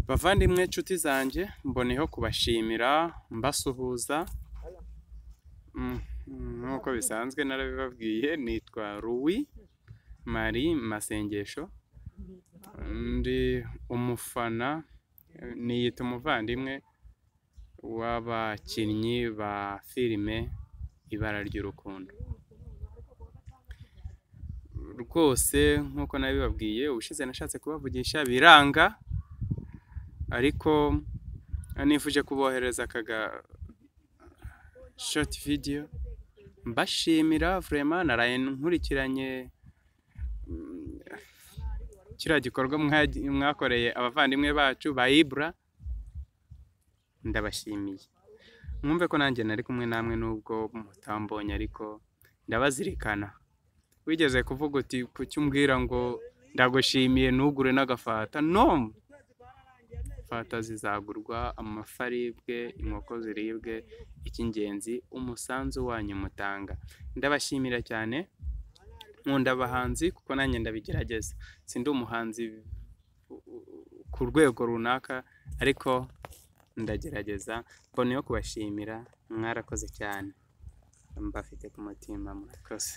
Bavandimwe nshuti zanjye mboneyeho kubashimira mbasuhuza nk'uko bisanzwe narabibabwiye nitwa Louis Marie Masengesho ndi umufana niyita umuvandimwe w'abakinnyi ba filime Ibara ry'urukundo rwose nk'uko nabibabwiye ubushize nashatse kubavugisha biranga ariko nifuje kubohereza akaga shoti vidiyo mbashimira vurema naraye nkurikiranye mm, kiriya gikorwa mwagi- mwakoreye abavandimwe bacu ba ibura ndabashimiye mwumve ko nanjye nari kumwe namwe nubwo mutambonye ariko ndabazirikana wigeze kuvuga uti kuki umbwira ngo ndagushimiye ntugure n'agafata no fata zizagurwa amafi aribwe inkoko ziribwe icy'ingenzi umusanzu wanyu mutanga ndabashimira cyane nkunda abahanzi kuko nanjye ndabigerageza sindi umuhanzi ku rwego runaka ariko ndagerageza mbone yo kubashimira mwarakoze cyane mbafite ku mutima murakoze